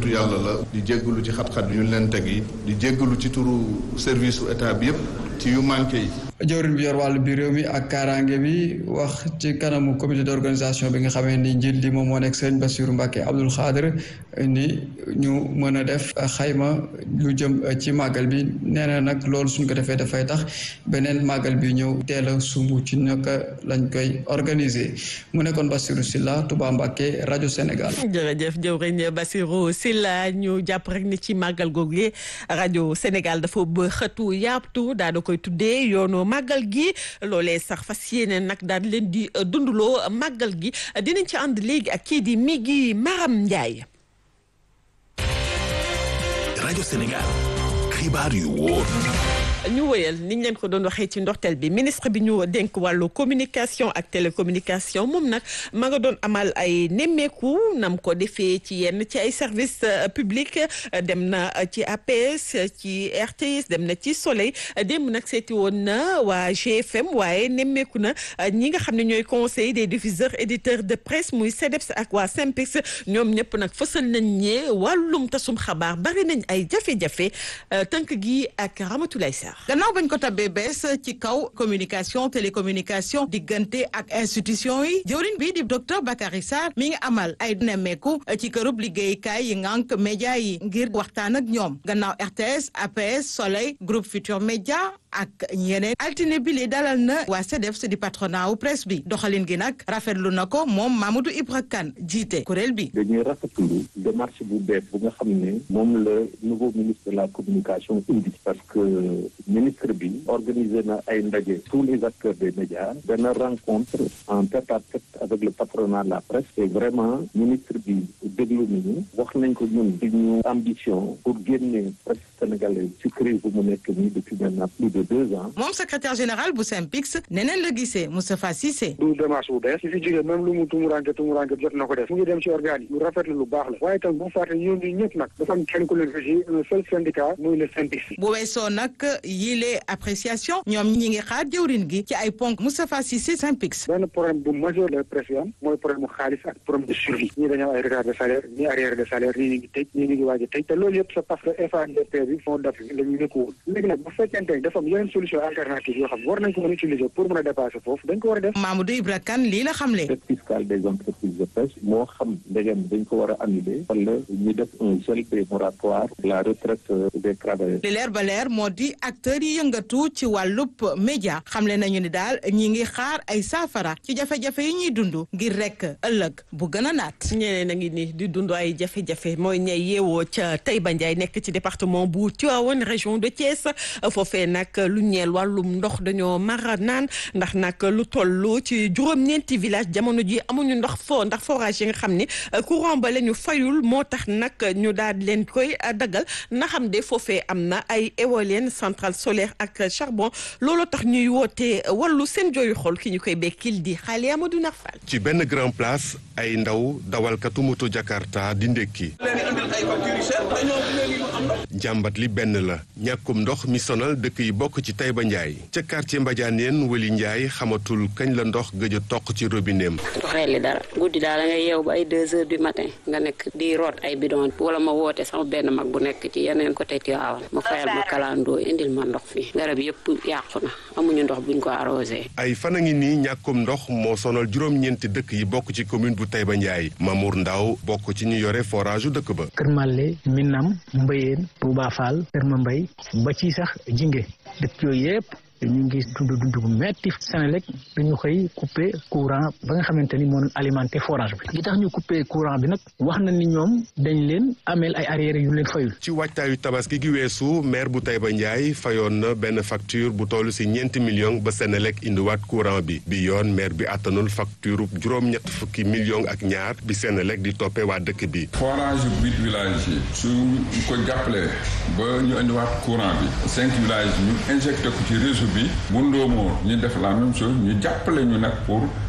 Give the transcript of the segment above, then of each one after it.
nitu yàlla la di jéggalu ci xat-xat yu ñu leen teg yi di jéggalu ci turu service su état bi yëpp ci yu manqué yi jawriñ bi yor wàllu biir réew mi ak kaaraange bi wax ci kanamu comité d'organisation bi nga xamee ni njiit li moom moo nekk Serigne Bassirou Mbacké Abdoul Khadr ni ñu mën a def xayma lu jëm ci màggal bi nee na nag loolu suñ ko defee dafay tax beneen màggal bi ñëw teel a sumb ci naka lañ koy organiser mu nekkoon Bassirou Sylla Touba Mbacké rajo Sénégal. jërëjëf jawriñ Bassirou Sylla ñu jàpp rek ni ci màggal googu rajo Sénégal dafa ba xëtu yaatu daa da koy tuddee yoonu màggal gi loolee sax fas yéene nag daal leen di dundaloo màggal gi dinañ ci ànd léegi ak kii di Migui Maram Ndiaye. rajo Sénégal xibaar yu wóor. ñu wëyal niñ leen ko doon waxee ci ndorteel bi ministre bi ñu dénk wàllu communication ak télécommunication moom nag ma nga doon amal ay nemmeeku nam ko defee ci yenn ci ay service public dem na ci APS ci RTS dem na ci Soleil démb nag seeti woon na waa GFM waaye nemmeeku na ñi nga xam ne ñooy conseil des diffuseurs éditeurs de presse muy CDEPS ak waa SYNPICS ñoom ñëpp nag fësal nañ ñee wàllum tasum xabaar bari nañ ay jafe-jafe tënk gi ak Ramatoulaye Sarr gannaaw bañ ko tabbee bees ci kaw communication télécommunication diggante ak institution yi jëwriñ bi di docteur Bakary Sarr mi ngi amal ay nemmeeku ci kërub liggéeykaay yi ngànk média yi ngir waxtaan ak ñoom gannaaw RTS APS Soleil groupe Futur Média ak ñeneen altine bi li dalal na waa CDEPS di patronat wu presse bi doxalin gi nag rafetlu na ko moom Mamadou Ibra Kane jiite kuréel bi. dañuy rafetlu démarche bu bees bu nga xam ne moom la nouveau ministre de la communication indi parce que ministre bi organisé na ay ndaje tous les acteurs des médias dana rencontre en tête à tête avec le patronat de la presse et vraiment ministre bi déglu nañu wax nañ ko ñun di ñu ambition pour génne presse sénégalaise ci crise bu mu nekk nii depuis maintenant plus de deux ans. moom secrétaire général bu SYNPICS neneen la gisee Moustapha Cissé. du démarche bu bees su fi jógee même lu mu tumuranke tumuranke jot na ko def mu ngi dem ci organes yi lu rafetlu lu baax la waaye tam bu fàtte ñoom ñi ñëpp nag dafa am kenn ku leen fi un seul syndicat muy le SYNPICS. bu weesoo nag yile appréciation ñoom ñi ngi xaar jëwrin gi ci ay ponk Moustapha Cissé SYNPICS. benn problème bu majeur la presse yi am mooy problème mu xaalis ak problème de survie ñii dañoo am ay retard de salaire ñii arrière de salaire ñii ñu ngi tëj ñii ñu ngi waaj a tëj te loolu yëpp c'est parce que FANDP bi fond d'Afrique la ñu nekkuwul léegi nag bu fekkente ne dafa am yeneen solution alternative yoo xam war nañ ko mën a utiliser pour mën a dépasser foofu dañ ko war a def. Mamadou Ibra Kane lii la xamle. dette fiscale des entreprises de presse moo xam ndegem dañ ko war a annuler wala ñu def un gel des moratoires la retraite des travailleurs. li leer ba leer moo di acteurs yi yëngatu ci wàllub média xamle nañu ni daal ñi ngi xaar ay saafara ci jafe-jafe yi ñuy dund ngir rek ëllëg bu gën a naat. ñeneen a ngi ni di dund ay jafe-jafe mooy ñay yeewoo ca Taïba Ndiaye nekk ci département bu Tivaouane région de Thiès foofee nag lu ñeel wàllum ndox dañoo mara naan ndax nag lu toll ci juróom-ñeenti village jamono ji amuñu ndox fo ndax forage yi nga xam ni courant ba la ñu fayul moo tax nag ñu daal leen koy daggal na xam de foofee am na ay éolienne centrale solaire ak charbon looloo tax ñuy woote wàllu seen jooyu xol ki ñu koy bekkil di xaale Amadou Nafal ci benn grand place ay ndaw dawalkatu moto Jakarta di ndékki jàmbat li benn la ñàkkum ndox mi sonal dëkk yi bokk ci Taïba Ndiaye ca quartier Mbadianeen Wali Ndiaye xamatul kañ la ndox gëj a toq ci robineem doxee li dara guddi daal da nga yeew ba ay deux heures du matin nga nekk di root ay bidon wala ma woote sama benn mag bu nekk ci yeneen côté Tivaouane mu fayal ma kalandoo indil ma ndox fii garab yëpp yàqu na amuñu ndox buñ ko arrosé. ay fan a ngi nii ñàkkum ndox moo sonal juróom-ñeenti dëkk yi bokk ci commune bu Taïba Ndiaye Mamour Ndaw bokk ci ñu yore forage u dëkk ba Kër Mallé Minam Mbayeen Touba Fall Kër Mambay ba ci sax jinge dëkk yooyu yëpp ñu ngi dund dund bu metti Senelec dañu xëy coupé courant ba nga xamante ni moo doon alimenté forage bi li tax ñu coupé courant bi nag wax na ni ñoom dañ leen ameel ay arriérés yu leen fayul ci waajtaayu tabaski gi weesu maire bu Taïba Ndiaye fayoon na benn facture bu toll si ñeenti millions ba Senelec indiwaat courant bi bi yoon maire bi àttanul facture juróom-ñett fukki millions ak ñaar bi Senelec di toppee waa dëkk bi forage yu huit villages yi su ko jàppalee ba ñu indiwaat courant bi cinq villages ñu injecté ko ci réseau bi bu ndóomoo ñu def la même chose ñu jàppale ñu nag pour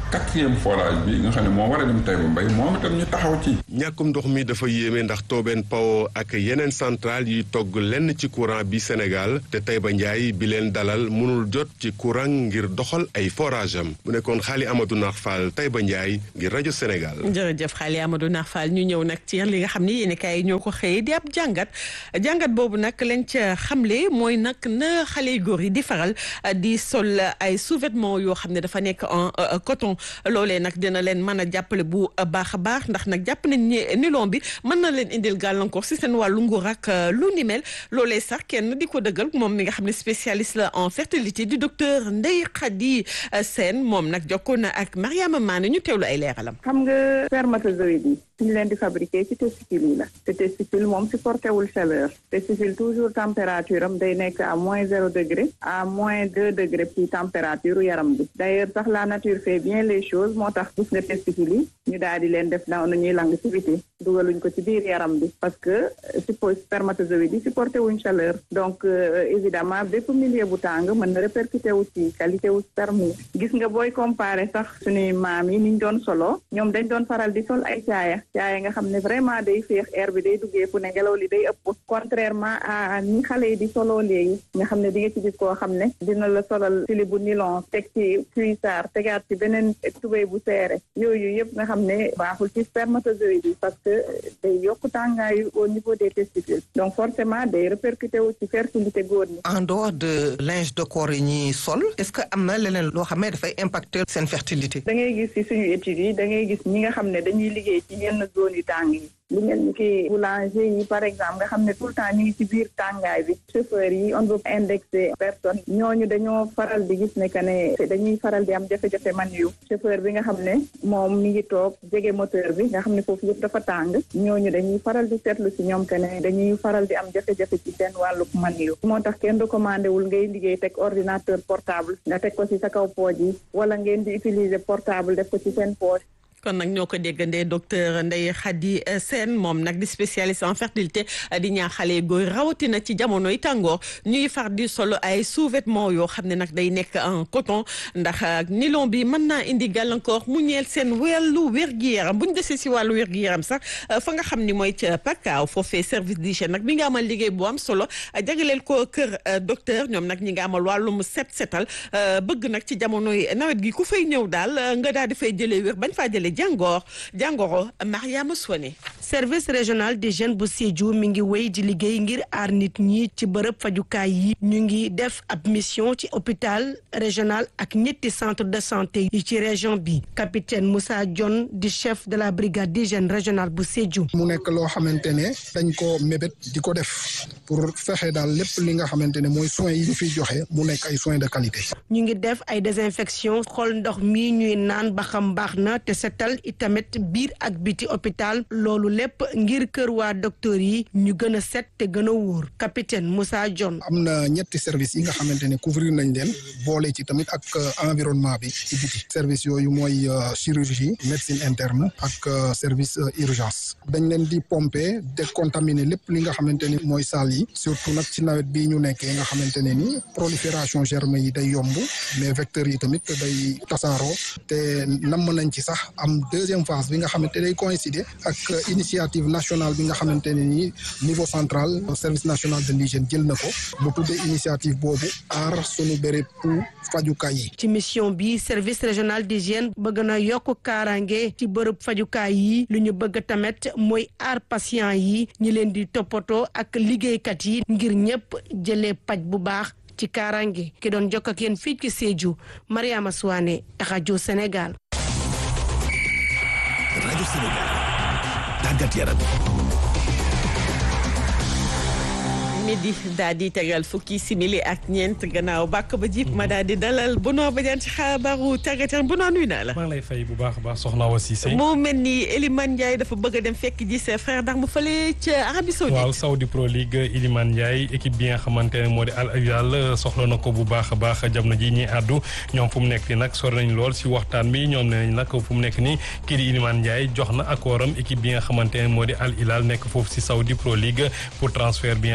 quatrième forage bi nga xam ne moo war a dem Taïba Mbaye moom itam ñu taxaw ci. ñàkkum ndox mi dafa yéeme ndax Tobène Power ak yeneen centrale yuy togg lenn ci courant bi Sénégal te Taïba Ndiaye bi leen dalal mënul jot ci courant ngir doxal ay forage am mu nekkoon xaali Amadou Nar Fall Taïba Ndiaye ngir rajo Sénégal. jërëjëf xaali Amadou Nar Fall ñu ñëw nag ci li nga xam ni yéen kaay ñoo ko xëyee di ab jàngat jàngat boobu nag lañ ca xamle mooy nag na xale yu góor yi di faral di sol ay sous-vêtements yoo xam ne dafa nekk en coton loolee nag dina leen mën a jàppale bu baax a baax ndax nag jàpp nañ ne nilon bi mën na leen indil gàllankoor si seen wàllu nguur ak lu ni mel loolee sax kenn di ko dëggal moom mi nga xam ne spécialiste la en fertilité du docteur Ndeye Khady Sène moom nag jokkoon na ak Mariama Mané ñu teewlu ay leeralam. xam nga spermatozoïde yi suñu leen di fabriquer ci testicule yi la te testicule moom supporté wul chaleur testicule toujours température am day nekk à moins zéro degré à moins deux degré ci température yaram bi d'ailleurs sax la nature fait bien les choses moo tax gis nga testicule yi ñu daal di leen def na ñuy lang ci biti dugaluñ ko ci biir yaram bi parce que suppo spermatozoïde yi supporté wuñ chaleur donc évidemment bépp milieu bu tàng mën na répercuté wu ci qualité wu sperme gis nga booy comparé sax suñuy maam yi niñ doon solo ñoom dañ doon faral di sol ay caaya caaya nga xam ne vraiment day féex air bi day duggee fu ne ngelaw li day ëpp contrairement à ni xale yi di soloo léegi nga xam ne di nga ci gis koo xam ne dina la solal sili bu nylon teg ci cuissard tegaat ci beneen tubéy bu seere yooyu yëpp nga xam ne baaxul ci spermatozoïde yi parce que day yokk tàngaayu au niveau des testicules donc forcément day répercuté wu ci fertilité góor ñi en dehors de linge de corps yi ñuy sol est-ce que am na leneen loo xam ne dafay impacter seen fertilité da ngay gis ci suñu études yi da ngay gis ñi nga xam ne dañuy liggéey ci yenn zone yu tàng yi lu mel ni ki boulanger yi par exemple nga xam ne tout le temps ñu ngi ci biir tàngaay bi chauffeur yi on veut indexer personne ñooñu dañoo faral di gis ne que ne dañuy faral di am jafe-jafe man yu chauffeur bi nga xam ne moom mi ngi toog jege moteur bi nga xam ne foofu yëpp dafa tàng ñooñu dañuy faral di seetlu ci ñoom que ne dañuy faral di am jafe-jafe ci seen wàllu man yu moo tax kenn recommandé wul ngay liggéey teg ordinateur portable nga teg ko ci sa kaw pooj yi wala ngeen di utiliser portable def ko ci seen poche kon nag ñoo ko déggandee docteur Ndeye Khady Sène moom nag di spécialiste en fertilité di ñaax xale góor rawatina ci jamonoy tàngoor ñuy far di solo ay sous-vêtements yoo xam ne nag day nekk en coton ndax nylon bi mën naa indi gàllankoor mu ñeel seen wàllu wér-gu-yaram bu ñu desee si wàllu wér-gu-yaram sax fa nga xam ni mooy ca Pakaaw foofee service d'hygiène nag mi nga amal liggéey bu am solo jagleel ko kër docteur ñoom nag ñi nga amal wàllum set setal bëgg nag ci jamonoy nawet gi ku fay ñëw daal nga daal di fay jëlee wér bañ faa jëlee jàngoor jàngoro Mariama Soane service régional d'hygiène bu Sédhiou mi ngi wéy di liggéey ngir aar nit ñi ci bërëb fajukaay yi ñu ngi def ab mission ci hôpital régional ak ñetti centre de santé yi ci région bi capitaine Moussa Dione di chef de la brigade d'hygiène régionale bu Sédhiou mu nekk loo xamante ne dañ ko mébét di ko def pour fexe daal lépp li nga xamante ne mooy soins yi ñu fiy joxe mu nekk ay soins de qualité ñu ngi def ay désinfection xool ndox mi ñuy naan ba xam baax na te setal itamit biir ak biti hôpital loolu lépp ngir kër waa docteur yi ñu gën a set te gën a wóor capitaine Moussa Dione am na ñetti service yi nga xamante ne couvrir nañ leen boole ci tamit ak environnement bi ci biti service yooyu mooy chirurgie médecine interne ak service urgence dañ leen di pomper décontaminer lépp li nga xamante ni mooy salle yi surtout nag ci nawet bii ñu nekkee nga xamante ne ni prolifération germe yi day yomb mais vecteurs yi tamit day tasaaroo te namm nañ ci sax am deuxième phase bi nga xamante day coïncider ak initiative nationale bi nga xamante ne ni niveau central service national de l'hygiène jël na ko bu tuddee initiative boobu aar sunu béréb pour fajukaay yi. ci mission bi service régional d'hygiène bëgg na yokk kaaraange ci bërëb fajukaay yi lu ñu bëgg tamit mooy aar patient yi ñi leen di toppatoo ak liggéeykat yi ngir ñëpp jëlee paj bu baax ci kaaraange ki doon jokk ak yéen fii ci Sédhiou Mariama Souane rajo Sénégal. rajo Sénégal tàggat yaram. midi daal di tegal fukki simili ak ñeent gannaaw bàkk ba jib ma daal di dalal Bono Badiane ci xabaaru tàggat yaram Bono nuyu naa la. maa ngi lay fay bu baax a baax soxna Awa Cissé. moo mel ni Elimane Ndiaye dafa bëgg a dem fekk ji ses frères ndax mu fële ca Arabie Saoudite. waaw Saudi Pro League Elimane Ndiaye équipe bi nga xamante ne moo di Al Hilal soxla na ko bu baax a baax jamono ji ñuy àddu ñoom fu mu nekk nii nag sori nañ lool si waxtaan bi ñoom nee nañ nag fu mu nekk nii kii di Elimane Ndiaye jox na accord am équipe bi nga xamante ne moo di Al Hilal nekk foofu si Saudi Pro League pour transfert bi nga xamante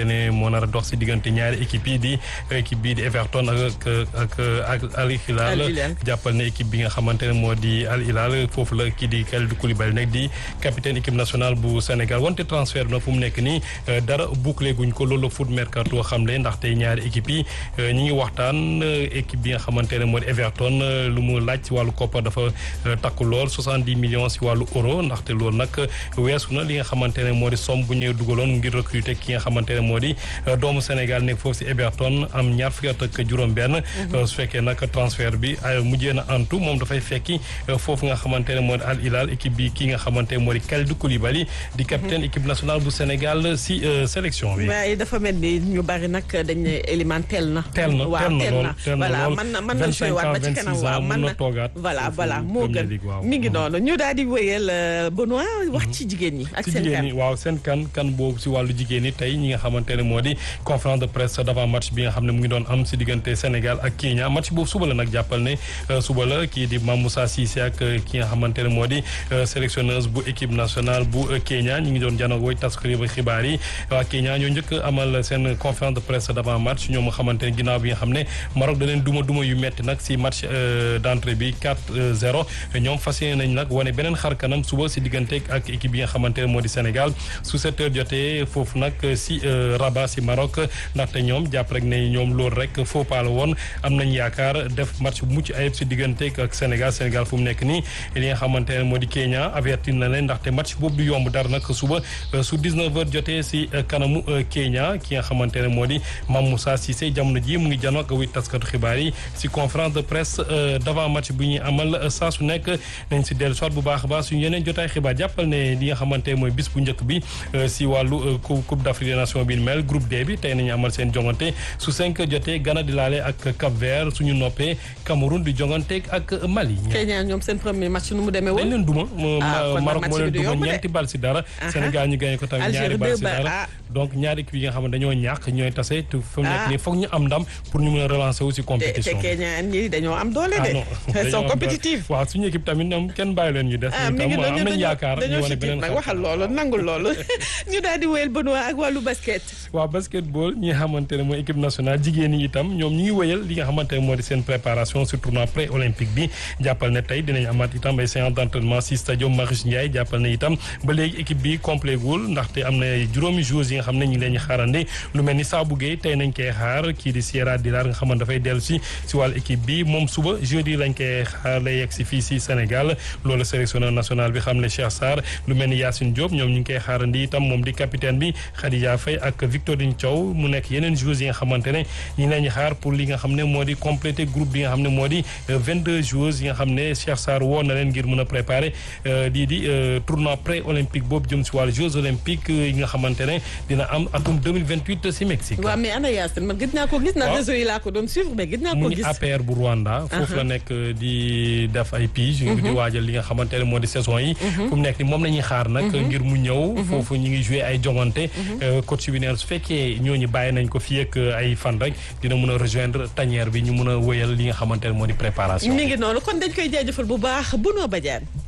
xamante ne moo nar a dox si diggante ñaari équipe yi di équipe bii di Everton ak ak ak Al Hilal jàppal ne équipe bi nga xamante ne moo di Al Hilal foofu la kii di Kalidou Koulibaly nekk di capitaine équipe nationale bu Sénégal wante transfert na fu mu nekk nii dara bouclé guñ ko loolu la foot mercato xam ne ndaxte ñaari équipe yi ñi ngi waxtaan équipe bi nga xamante ne moo di Everton lu mu laaj si wàllu koppar dafa takku lool 70 millions si wàllu euro ndaxte loolu nag weesu na li nga xamante ne moo di somme bu ñu dugaloon ngir recruter ki nga xamante ne moo di doomu Sénégal nekk foofu si Everton am ñaar fukki at ak juróom-benn. su fekkee nag transfert bi mujjee na antu moom dafay fekki foofu nga xamante ne moo di Al Hilal équipe bi ki nga xamante ne moo di Kalidou Koulibaly di capitaine équipe nationale bu Sénégal si sélection bi. waaye dafa mel ni ñu bari nag dañ ne Elimane teel na. teel na waaw teel na teel na voilà mën na mën na joué waat ba ci kanam waaw mën na toogaat voilà voilà moo gën mi ngi noonu ñu daal di wéyal Benoît wax ci jigéen ñi. ak ci seen jigéen kan ñi waaw seen kan kan boobu si wàllu jigéen ñi tey ñi nga xamante ne moo di conférence de presse d'avant match bi nga xam ne mu ngi doon am si diggante Sénégal ak Kenya match boobu suba la nag jàppal ne suba la kii di Mame Moussa Cissé ak ki nga xamante ne moo di sélectionneuse bu équipe nationale bu Kenya ñi ngi doon janoog woy taskari xibaar yi waa Kenya ñoo njëkk amal seen conférence de presse d'avant match ñoom nga xamante ne ginnaaw bi nga xam ne Maroc da leen duma duma yu metti nag si match d'entrée bi 4-0 ñoom fas yéene nañ nag wane beneen xar kanam suba si diggante ak équipe bi nga xamante ne moo di Sénégal su 7 heures jotee foofu nag si Rabat si Maroc ndaxte ñoom jàpp rek ne ñoom loolu rek faux pas la woon am nañ yaakaar def match bu mucc ayib si diggante ak Sénégal Sénégal fu mu nekk nii li nga xamante ne moo di Kenya avertir na leen ndaxte match boobu du yomb dara nag suba su 19 heures jotee si kanamu Kenya ki nga xamante ne moo di Mame Moussa Cissé jamono ji mu ngi janoo ak wuy taskatu xibaar yi si conférence de presse d'avant match bu ñuy amal saa su nekk nañ si dellu soit bu baax a baax suñu yeneen jotaay xibaar jàppal ne li nga xamante mooy bis bu njëkk bi si wàllu coupe d'Afrique des nations bi mel groupe D bi tey nañu amal seen jongante su 5 jotee Ghana di laale ak Cap Vert suñu noppee Cameroun di jongante ak Mali. Kenya ñoom seen premier match nu mu demee woon. dañ leen duma. ah Maroc moo leen duma ñeenti bal si dara. Sénégal ñu gagné ko tamit ñaari bal si dara. donc ñaari équipe yi nga xam ne dañoo ñàkk ñooy tase te fu mu nekk nii foog ñu am ndam pour ñu mën a relancer wu si compétition te Kenya ñi dañoo am doole de. ils sont compétitifs. waaw suñu équipe tamit ñoom kenn bàyyi leen ñu des. ah mi ngi am nañ yaakaar ñu wane beneen nag waxal loolu nangul loolu ñu daal di wéyal Benoît ak wàllu basket. waaw basketball ñi nga xamante ne mooy équipe nationale jigéen ñi itam ñoom ñu ngi wéyal li nga xamante ne moo di seen préparation sur tournoi pré olympique bi jàppal ne tey dinañ amaat itam ay séance d'entraînement si stadium Marius Ndiaye jàppal ne itam ba léegi équipe bi complet gul ndaxte am na juróomi joueurs yi nga xam ne ñu ngi leen ñu xaarandi lu mel ni Sabou Gueye tey nañ koy xaar kii di Sierra Dilar nga xamante dafay dellu si si wàllu équipe bi moom suba jeudi lañ koy xaar lay yegg si fii si Sénégal loolu sélectionneur national bi xam ne Cheikh Sarr lu mel ni Yacine Diop ñoom ñu ngi koy xaarandi itam moom di capitaine bi Khadija Faye ak Victorine Thiaw mu nekk yeneen joueurs yi nga xamante ne ñu ngi leen xaar pour li nga xam ne moo di compléter groupe bi nga xam ne moo di 22 joueurs yi nga xam ne Cheikh Sarr woo na leen ngir mën a préparer lii di tournoi pré olympique boobu jëm si wàllu Jeux olympiques yi nga xamante ne dina am atum 2028 si Mexique. waaw mais ana Yacine man gis naa ko gis naa réseau yi laa ko doon suivre mais gis naa ko mu ngi gis. APR bu Rwanda. foofu la nekk di def ay pige. di waajal li nga xamante ne moo di saison yi. fu mu nekk ni moom la ñuy xaar nag. ngir mu ñëw. foofu ñu ngi joué ay jongante. coach bi neen su fekkee ñooñu bàyyi nañ ko fii ak ay fan rek dina mun a rejoindre tanière bi ñu mun a wéyal li nga xamante ne moo di préparation. mi ngi noonu kon dañ koy jaajëfal bu baax Benoît Badiane.